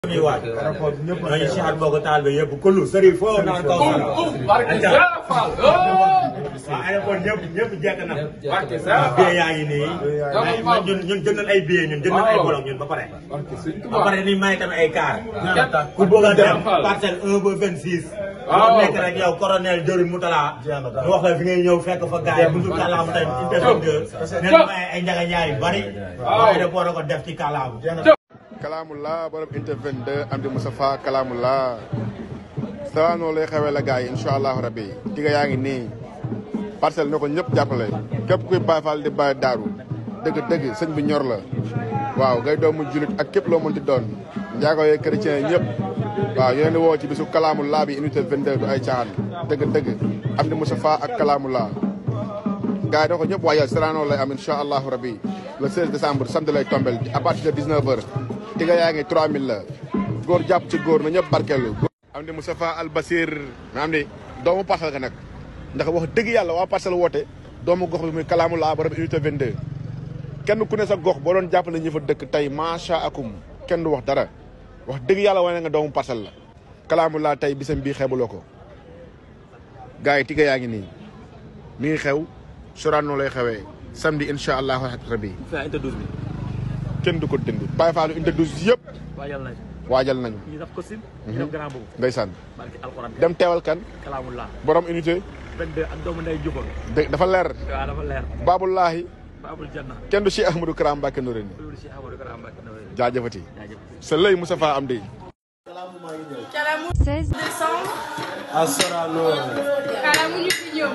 ñuy waaj ñooñu si at boo ko taal bi yëpp kullu sëriñ foo naan kaw waaw aéroport ñëpp ñëpp jekk na billet yaa ngi nii ñun ñun jënd nañ ay billet ñun jënd nañ ay bolok ñun ba pare ba pare ni may tamit ay car ku bëgg a dem parcelle 1 ba 26 boo nekk rek yow colonel Diorin Moutala ñu wax la fi ngay ñëw fekk fa gars yi buntu kàllaam tey interview neen may ay njaga njaay yu bari aéroport a ko def ci kàllaam Kalaamullah borom Inter 22 Amdi Moustapha Kalaamullah saa noonu lay xewee la gars yi incha allahu rabbi diga yaa ngi nii parcelle na ko ñëpp jàppale képp kuy Baay Faal di Baay Daaru dëgg dëgg sëñ bi ñor la waaw ngay doomu julit ak képp loo mënti doon njaago yee chrétien yi ñëpp waaw ñu leen di woo ci bisu Kalaamullah bi unité 22 du ay caaxaan dëgg dëgg Amdi Moustapha ak Kalaamullah gars yi da ko ñëpp waajal Sorano lay am incha allahu rabbi le 16 décembre samedi lay tombel à partir de 19 heures diga yaa ngi 3000 la góor jàpp ci góor na ñëpp barkeelu am di Moustapha Al Basir ma am di doomu parcelle ga nag ndax wax dëgg yàlla waa parcelle woote doomu gox bi muy kalaamu laa borom unité 22 kenn ku ne sa gox boo doon jàppale ñi fa dëkk tey macha akum kenn du wax dara wax dëgg yàlla wane nga doomu parcelle la kalaamu laa tey bisam bii xeebuloo ko gars yi tiga yaa ngi nii mi ngi xew Sorano lay xewee samedi incha allahu rabbi kenn du ko dindi Baye Fallou unité 12 yëpp waajal nañ waajal nañu ñu def costume ñu def grand boobu ndeysaan barki alxuraan dem teewal kan kalaamullah borom unité 22 ak doomu nday jubal de dafa leer waaw dafa leer baabulaahi babul janna kenn du Cheikh Ahmadou Kara Mbacké Noreyni loolu si Amadou Kara Mbacké Noreyni jaajëfati jaajëf sa lëy Moustapha am di 16 décembre. à Sorano Kalamu ñu fi ñëw.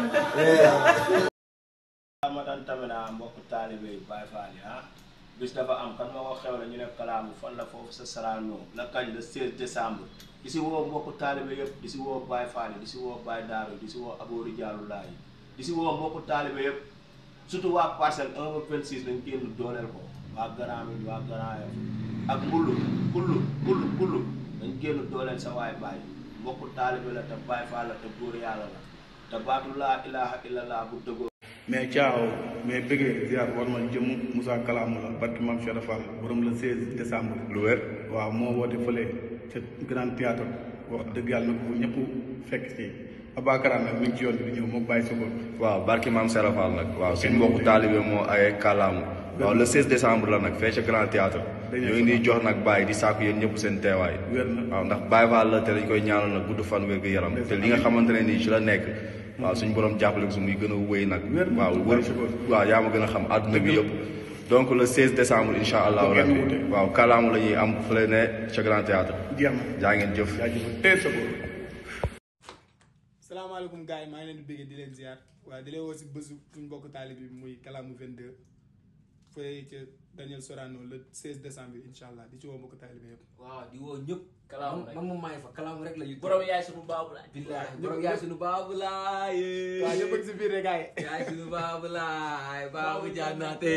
ramadan tamit ah mbokk taalibe yi Baay Faal yi ah bis dafa am kan moo ko xew la ñu ne kalaamu fan la foofu sa Sorano la kañ le 16 décembre di si woo mbokk taalibe yëpp di si woo Baay Faal yi di si woo Baay Daaru yi di si woo Aboori Jaalullaa yi di si woo mbokk taalibe yëpp surtout waa parcelle 1 ba 26 dañ génn dooleel ko waa Grand Médine waa Grand Yoff ak mbullu kullu kullu kullu dañ génn dooleel sa waay baay mbokk taalibe la te Baay Faal la te góor yàlla la te baatu laa ilaha illallah bu dëggoo mais caaw mais bëggee ziar war ma jëm Moussa Kalamou la barki Mame Cheikh Fall borom le 16 décembre. lu wér waaw moo woote fële ca grand théâtre wax dëgg yàlla na ko ñëpp fekk si Abakara nag mi ngi ci yoon bi di ñëw moom bàyyi sokol waaw barki maam Serap Fall nag waaw suñu mbokku taalibe moo ay kàllaamu waaw le 16 décembre la nag fee ca grand théâtre ñoo ngi jox nag bàyyi di sàkku yéen ñëpp seen teewaay wér na waaw ndax Baye Fall la te dañ koy ñaanal nag gudd fan wér gu yaram te li nga xamante ne nii ci la nekk waaw suñu borom jàppale ko su muy gën a wéy nag Wér na. waaw wër waaw yaa ma gën a xam àdduna bi yëpp donc le 16 décembre incha allahu Kenn rabbi wute. waaw kàllaamu la ñuy am fële ne ca grand théâtre jeex na jaa ngeen jëf jaajëf tey sokol salaamaaleykum gars yi maa ngi leen di bëggee di leen ziar waaye di leen woo si bésu suñ mbokk taalib bi muy kalaamu 22 fële ca Daniel Sorano le 16 décembre incha allah di ci woo mbokk taalib yëpp. waaw di woo ñëpp. kalaamu man moom maa ngi fa kalaamu rek la ñu. borom yaay sunu baabu laay. billaahi borom yaay sunu baabu laay. waaw ñëpp a ngi si biir rek gars yi. yaay sunu baabu laay baabu jànnaate.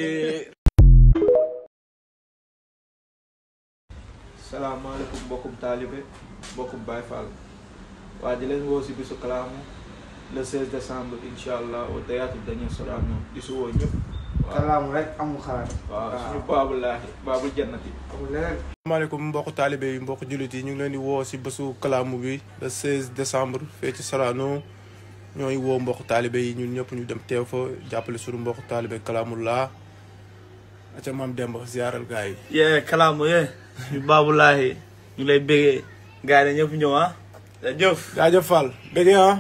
salaamaaleykum mbokkum taalibe mbokkum Baay Fall waa di leen woo si bisu kalaamu le 16 décembre incha allah au théâtre Daniel Sorano di si woo ñëpp waaw kalaamu rek amul xalaat. waaw suñu baabul laahi baabul jannati amul leneen. asalaamaaleykum mbokk taalibe yi mbokk jullit yi ñu ngi leen di woo si bésu kalaamu bi le 16 décembre fee ci Sorano ñooy woo mbokk taalibe yi ñun ñëpp ñu dem teew fa jàppale suñu mbokk taalibe kalaamu laa aca maam Demba ziaral gars yi. yee kalaamu yee ñu baabulaahi ñu lay bégee gars yi ñëpp ñëw ah jëf jaajëf Fall bëgg ah.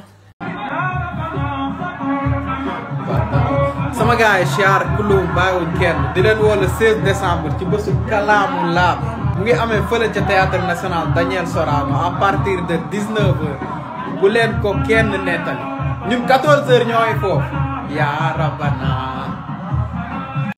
sama gars yi siyaar kullu bàyyiwuñ kenn di leen woo le 16 décembre ci bésu kalaamu laam mu ngi amee fële ca théâtre national Daniel Sorano à partir de 19 heures bu leen ko kenn nettali ñun 14 heures ñooy foofu yaa rabana